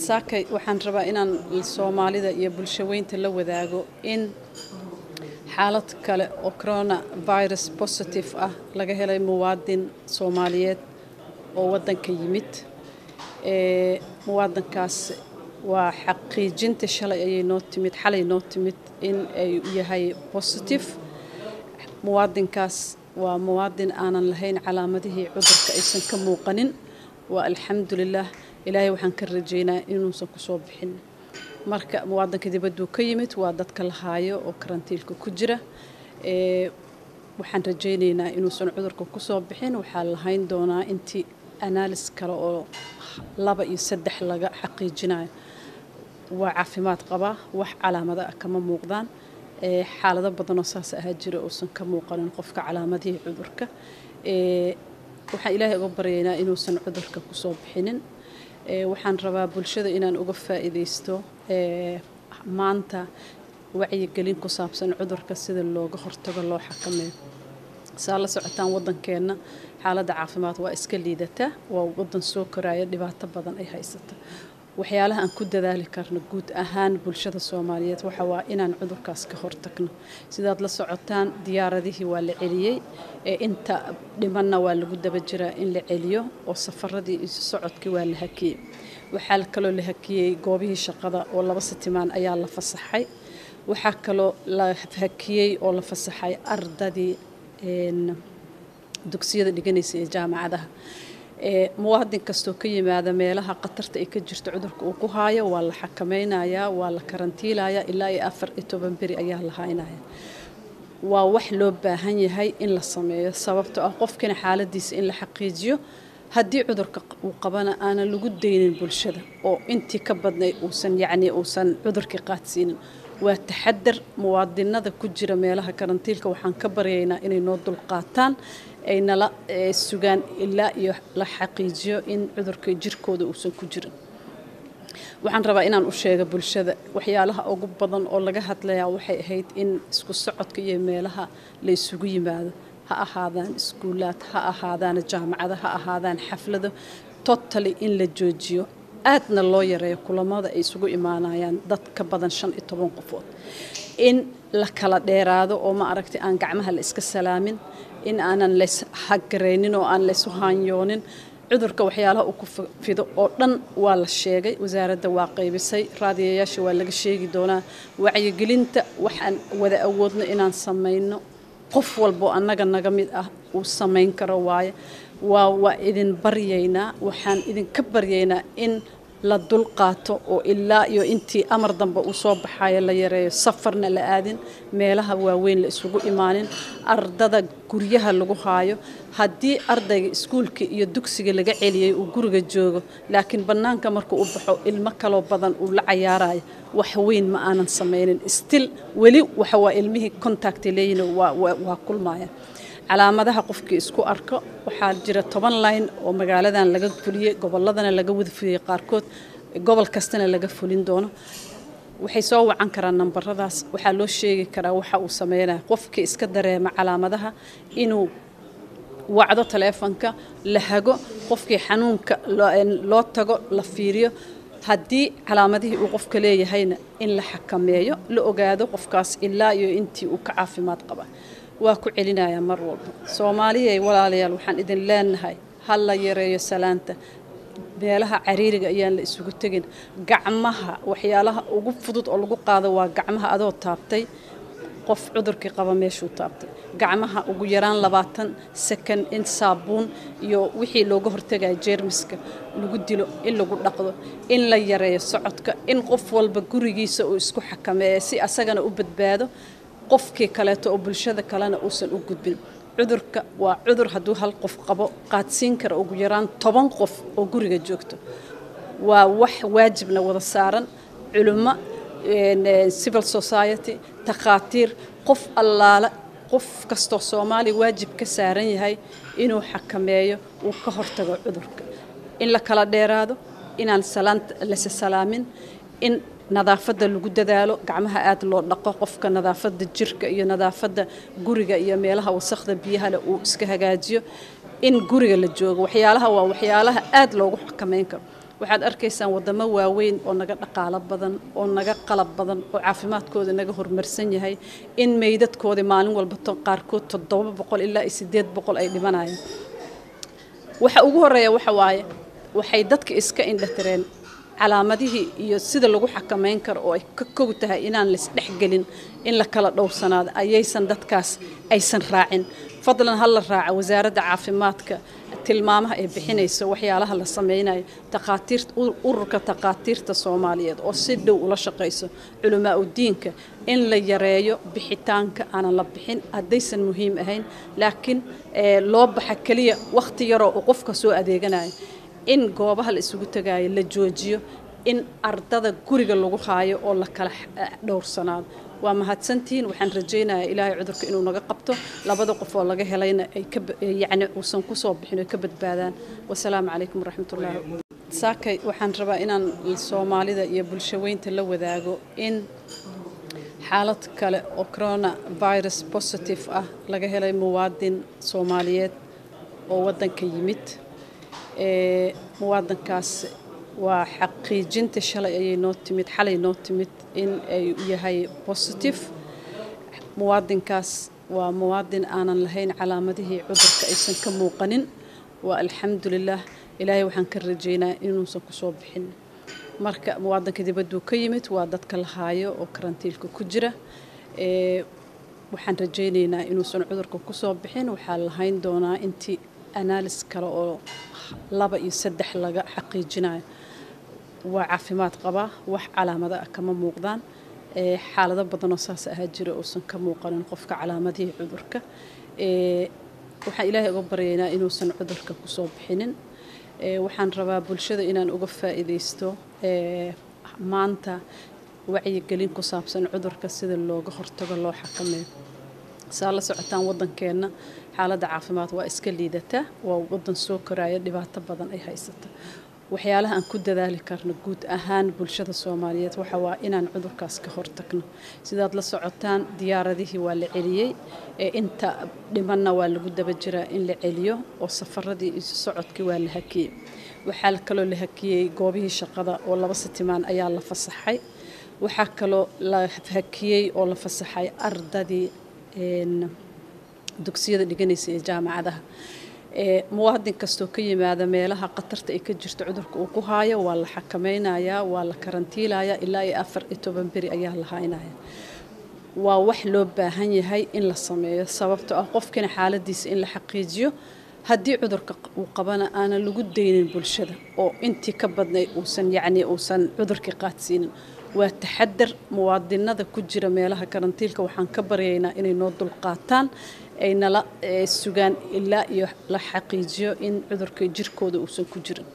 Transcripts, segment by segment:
saakay waxaan rabaa inaan soomaalida iyo bulshaweynta la wadaago in xaalad kale oo corona virus positive ah laga helay muwaadin soomaaliyeed oo waddanka yimid ee muwaadinkaas waa xaqiijinta shalay ayay noo timid xalay noo timid in ay yahay positive muwaadinkaas waa muwaadin aanan lahayn calaamadihii cudurka aysan ka muuqanin waa alxamdulilah ilaahay waxaan ka rajeynaa inuusan kusoo bixin marka muwaadinka dibadduu ka yimid waa dadka la haayo oo karantiilka ku jira ee waxaan rajaynaynaa inuusan cudurka kusoo bixin waxaa lahayn doonaa intii analis kale oo laba iyo saddex laga xaqiijinayo waa caafimaad qabaa wax calaamado ah kama muuqdaan ee xaalado badanoo saas ahaa jira uusan ka muuqanin qofka calaamadihii cudurka ee waxaan ilaahay uga baryaynaa inuusan cudurka kusoo bixinin ee waxaan rabaa bulshada inaan uga faa'iidaysto ee maanta wacyigelin ku saabsan cudurka sida looga hortago loo xakameeyo saa la socotaan waddankeenna xaaladda caafimaad waa iska liidataa waa waddan soo koraya dhibaato badan ay haysata waxyaalaha aan ku dadaali karno guud ahaan bulshada soomaaliyeed waxa waa inaan cudurkaas ka hortagno sidaad la socotaan diyaaradihii waa la celiyey ee inta dhimanna waa lagu daba jiraa in la celiyo oo safaradii isu socodkii waa la hakiyey waxaa kaloo la hakiyey goobihii shaqada oo laba sitimaan ayaa la fasaxay waxaa kaloo la hakiyey oo la fasaxay ardadii dugsiyada dhiganaysa ee jaamacadaha ee muwaadin kastoo ka yimaada meelaha khatarta ay ka jirto cudurka uu ku haayo waa la xakameynayaa waa la karantiilayaa ilaa iyo afar iyo toban beri ayaa la haynaya waa wax loo baahan yahay in la sameeyo sababtoo ah qofkina xaaladiisa in la xaqiijiyo haddii cudurka uu qabana aanan lagu daynin bulshada oo intii ka badnay uusan yacni uusan cudurkii qaadsiinin waa taxadar muwaadinada ku jira meelaha karantiilka waxaan ka baryaynaa inay noo dulqaataan ay nala sugaan ilaa iyo la xaqiijiyo in cudurka jirkooda uusan ku jirin waxaan rabaa inaan u sheega bulshada waxyaalaha ugu badan oo laga hadlayaa waxay ahayd in isku socodka iyo meelaha la isugu yimaado ha ahaadaan iskuulaad ha ahaadaan jaamacado ha ahaadaan xaflado totally in la joojiyo aadna loo yareeyo kulamada ay isugu imaanayaan dad ka badan shan iyo toban qofood in la kala dheeraado oo ma aragtay aan gacmaha la iska salaamin in aanan lays hagaraynin oo aan laysu haanyoonin cudurka waxyaalaha uu ku fido oo dhan waa la sheegay wasaaradda waa qaybisay raadiyayaasha waa laga sheegi doonaa wacyigelinta waxaan wada awoodno inaan samayno qof walboo annaga naga mid ah uu samayn karo waaye waa waa idin baryaynaa waxaan idinka baryaynaa in la dulqaato oo ilaa iyo intii amar dambe uu soo baxayo la yareeyo safarna la aadin meelaha waaweyn la isugu imaanin ardada guryaha lagu haayo haddii ardayga iskuulka iyo dugsiga laga celiyey uu guriga joogo laakiin bannaanka markuu u baxo ilmo kaloo badan uu la cayaarayo wax weyn ma aanan samaynin stil weli waxa waa ilmihii contacta leeyihin waa kulmaya calaamadaha qofkii isku arko waxaa jira toban line oo magaaladan laga fuliyey gobolladana laga wada fuliyey qaarkood gobol kastana laga fulin doono waxay soo wacan karaan nambaradaas waxaa loo sheegi karaa waxa uu sameynaya qofkii iska dareema calaamadaha inuu wacdo taleefonka la hago qofkii xanuunka loo tago la fiiriyo haddii calaamadihii uu qofka leeyahayna in la xakameeyo la ogaado qofkaas ilaa iyo intii uu ka caafimaad qaba waa ku celinayaa mar walba soomaaliyay walaalayaal waxaan idin leenahay ha la yareeyo salaanta meelaha cariiriga ayaan la isugu tegin gacmaha waxyaalaha ugu fudud oo lagu qaado waa gacmaha adoo taabtay qof cudurkii qaba meeshuu taabtay gacmaha ugu yaraan labaatan sakan in saabuun iyo wixii looga hortagaya jeermiska lagu dilo in lagu dhaqdo in la yareeyo socodka in qof walba gurigiisa uu isku xakameeyo si asagana u badbaado qofkii kaleeto oo bulshada kalena uusan u gudbin cudurka waa cudur hadduu hal qof qabo qaadsiin kara ugu yaraan toban qof oo guriga joogto waa wax waajibna wada saaran culummo civil society takhaatiir qof allaale qof kastoo soomaaliya waajib ka saaran yahay inuu xakameeyo uu ka hortago cudurka in la kala dheeraado inaan salaanta lase salaamin in nadaafadda lagu dadaalo gacmaha aad loo dhaqo qofka nadaafadda jirka iyo nadaafadda guriga iyo meelaha wasakhda biyahale uu iska hagaajiyo in guriga la joogo waxyaalaha waa waxyaalaha aad loogu xakameyn karo waxaad arkaysaan wadamo waaweyn oo naga dhaqaalo badan oo naga qalab badan oo caafimaadkooda naga horumarsan yahay in meydadkoodii maalin walba qaarkood toddoba boqol ilaa iyo sideed boqol ay dhimanayaan waxa ugu horeeya waxa waaye waxay dadka iska indhatireen calaamadihii iyo sida lagu xakamayn karo oo ay ka kow tahay inaan laisdhexgelin in la kala dhowrsanaado ayaysan dadkaas aysan raacin fadlan ha la raaca wasaaradda caafimaadka tilmaamaha ay bixinayso waxyaalaha la sameynayo taqaatiirta ururka taqaatiirta soomaaliyeed oo si dhow ula shaqayso culamaa udiinka in la yareeyo bixitaanka aanan la bixin haddaysan muhiim ahayn laakiin loo baxa keliya wakhti yaroo uu qofka soo adeeganayo in goobaha la isugu tagaayo la joojiyo in ardada guriga lagu haayo oo la kala dhowrsanaado waa mahadsantihiin waxaan rajaynayaa ilaahay cudurka inuu naga qabto labada qof oo laga helayna ay yacni uusan ku soo bixin oy ka badbaadaan wasalaamu calaykum waraxmatullaahi saakay waxaan rabaa inaan soomaalida iyo bulshaweynta la wadaago in xaalad kale oo corona virus positive ah laga helay muwaadin soomaaliyeed oo waddanka yimid muwaadankaas waa xaqiijinta shalay ayay noo timid xalay noo timid in ay yahay positive muwaadinkaas waa muwaadin aanan lahayn calaamadihii cudurka aysan ka muuqanin waa alxamdulilah ilaahay waxaan ka rajaynaa inuusan kusoo bixin marka muwaadinka dibadduu ka yimid waa dadka la haayo oo karantiilka ku jira waxaan rajaynaynaa inuusan cudurka kusoo bixin waxaa lahayn doonaa intii analis kale oo laba iyo saddex laga xaqiijinayo waa caafimaad qabaa wax calaamado ah kama muuqdaan xaalado badanoo saas ahaa jira uusan ka muuqanin qofka calaamadihii cudurka waxaan ilaahay uga baryaynaa inuusan cudurka kusoo bixinin waxaan rabaa bulshada inaan uga faa'iidaysto maanta wacyigelin ku saabsan cudurka sida looga hortago loo xakameeyo saa la socotaan waddankeenna xaaladda caafimaad waa iska liidataa waa waddan soo koraya dhibaato badan ay haysata waxyaalaha aan ku dadaali karno guud ahaan bulshada soomaaliyeed waxa waa inaan cudurkaas ka hortagno sidaad la socotaan diyaaradihii waa la celiyey ee inta dhimanna waa lagu daba jiraa in la celiyo oo safaradii isu socodkii waa la hakiyey waxaa kaloo la hakiyey goobihii shaqada oo laba sitimaan ayaa la fasaxay waxaa kaloo la hakiyey oo la fasaxay ardadii dugsiyada dhiganaysa ee jaamacadaha muwaadin kastoo ka yimaada meelaha khatarta ay ka jirto cudurka uu ku haayo waa la xakameynayaa waa la karantiilayaa ilaa iyo afar iyo toban beri ayaa la haynaya waa wax loo baahan yahay in la sameeyo sababtoo ah qofkina xaaladiisa in la xaqiijiyo haddii cudurka uu qabana aanan lagu daynin bulshada oo intii ka badnay uusan yacni uusan cudurkii qaadsiinin waa taxadar muwaadinada ku jira meelaha karantiilka waxaan ka baryaynaa inay noo dulqaataan ay nala sugaan ilaa iyo la xaqiijiyo in cudurka jirkooda uusan ku jirin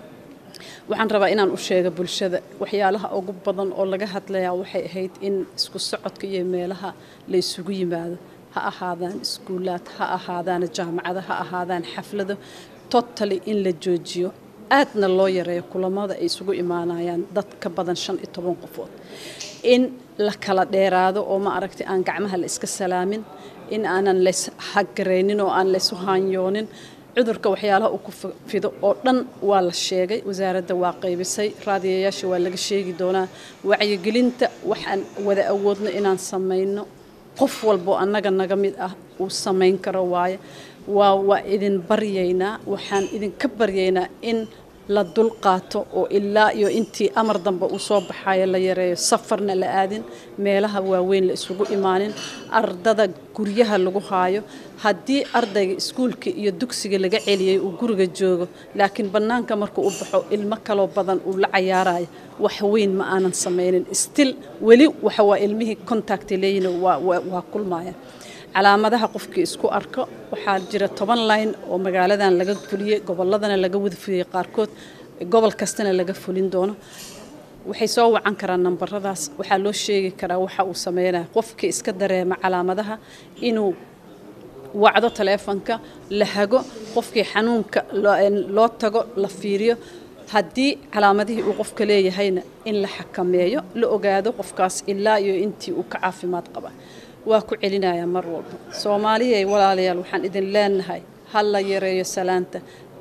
waxaan rabaa inaan u sheega bulshada waxyaalaha ugu badan oo laga hadlayaa waxay ahayd in isku socodka iyo meelaha la isugu yimaado ha ahaadaan iskuulaad ha ahaadaan jaamacado ha ahaadaan xaflado totally in la joojiyo aadna loo yareeyo kulamada ay isugu imaanayaan dad ka badan shan iyo toban qofood in la kala dheeraado oo ma aragtay aan gacmaha la iska salaamin in aanan lays hagaraynin oo aan laysu haanyoonin cudurka waxyaalaha uu ku fido oo dhan waa la sheegay wasaaradda waa qaybisay raadiyayaasha waa laga sheegi doonaa wacyigelinta waxaan wada awoodno inaan samayno qof walboo annaga naga mid ah uu samayn karo waaye waa waa idin baryaynaa waxaan idinka baryaynaa in la dulqaato oo ilaa iyo intii amar dambe uu soo baxayo la yareeyo safarna la aadin meelaha waaweyn la isugu imaanin ardada guryaha lagu haayo haddii ardayga iskuulka iyo dugsiga laga celiyey uu guriga joogo laakiin bannaanka markuu u baxo ilmo kaloo badan uu la cayaarayo wax weyn ma aanan samaynin stil weli waxa waa ilmihii contacta leeyihin waa kulmaya calaamadaha qofkii isku arko waxaa jira toban line oo magaaladan laga fuliyey gobolladana laga wada fuliyey qaarkood gobol kastana laga fulin doono waxay soo wacan karaan nambaradaas waxaa loo sheegi karaa waxa uu sameynaya qofkii iska dareema calaamadaha inuu wacdo taleefonka la hago qofkii xanuunka loo tago la fiiriyo haddii calaamadihii uu qofka leeyahayna in la xakameeyo la ogaado qofkaas ilaa iyo intii uu ka caafimaad qaba waa ku celinayaa mar walba soomaaliyay walaalayaal waxaan idin leenahay ha la yareeyo salaanta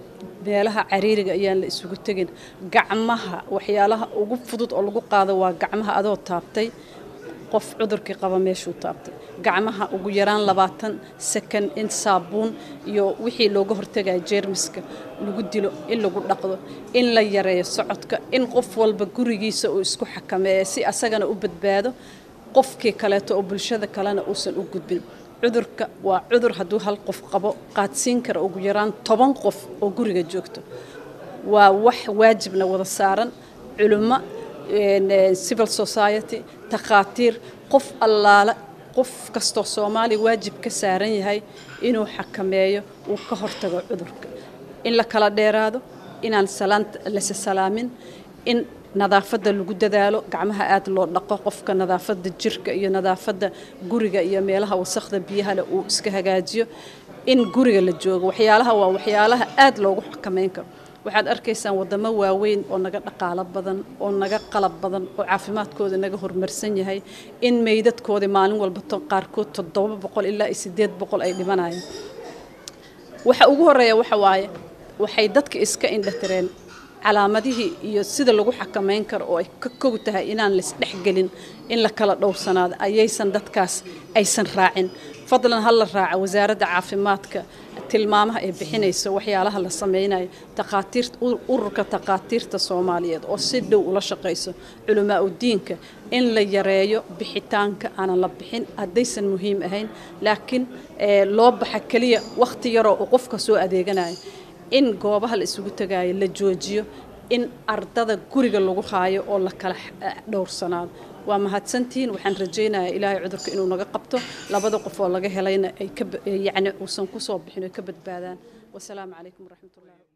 meelaha cariiriga ayaan la isugu tegin gacmaha waxyaalaha ugu fudud oo lagu qaado waa gacmaha adoo taabtay qof cudurkii qaba meeshuu taabtay gacmaha ugu yaraan labaatan second in saabuun iyo wixii looga hortagaya jeermiska lagu dilo in lagu dhaqdo in la yareeyo socodka in qof walba gurigiisa uu isku xakameeya si asagana u badbaado qofkii kaleeto oo bulshada kalena uusan u gudbin cudurka waa cudur hadduu hal qof qabo qaadsiin kara ugu yaraan toban qof oo guriga joogto waa wax waajibna wada saaran culummo civil society takhaatiir qof allaale qof kastoo soomaaliya waajib ka saaran yahay inuu xakameeyo uu ka hortago cudurka in la kala dheeraado inaan lase salaamin in nadaafadda lagu dadaalo gacmaha aad loo dhaqo qofka nadaafadda jirka iyo nadaafadda guriga iyo meelaha wasakda biyahale uu iska hagaajiyo in guriga la joogo waxyaalaha waa waxyaalaha aad loogu xakameyn karo waxaad arkaysaan wadamo waaweyn oo naga dhaqaalo badan oo naga qalab badan oo caafimaadkooda naga horumarsan yahay in meydadkoodii maalin walba qaarkood toddoba boqol ilaa iyo sideed boqol ay dhimanayaan waxa ugu horeeya waxa waaye waxay dadka iska indhatireen calaamadihii iyo sida lagu xakameyn karo oo ay ka kow tahay inaan laisdhexgelin in la kala dhowrsanaado ayaysan dadkaas aysan raacin fadlan ha la raaca wasaaradda caafimaadka tilmaamaha ay bixinayso waxyaalaha la sameynayo takhaatiir ururka takhaatiirta soomaaliyeed oo si dhow ula shaqayso culamaa udiinka in la yareeyo bixitaanka aanan la bixin haddaysan muhiim ahayn laakiin loo baxa keliya wakhti yaroo uu qofka soo adeeganayo in goobaha la isugu tagaayo la joojiyo in ardada guriga lagu haayo oo la kala dhowrsanaado waa mahadsantihiin waxaan rajaynayaa ilaahay cudurka inuu naga qabto labada qof oo laga helayna ay yacni uusan ku soo bixin oo ka badbaadaan wasalaamu calaykum waraxmatullahi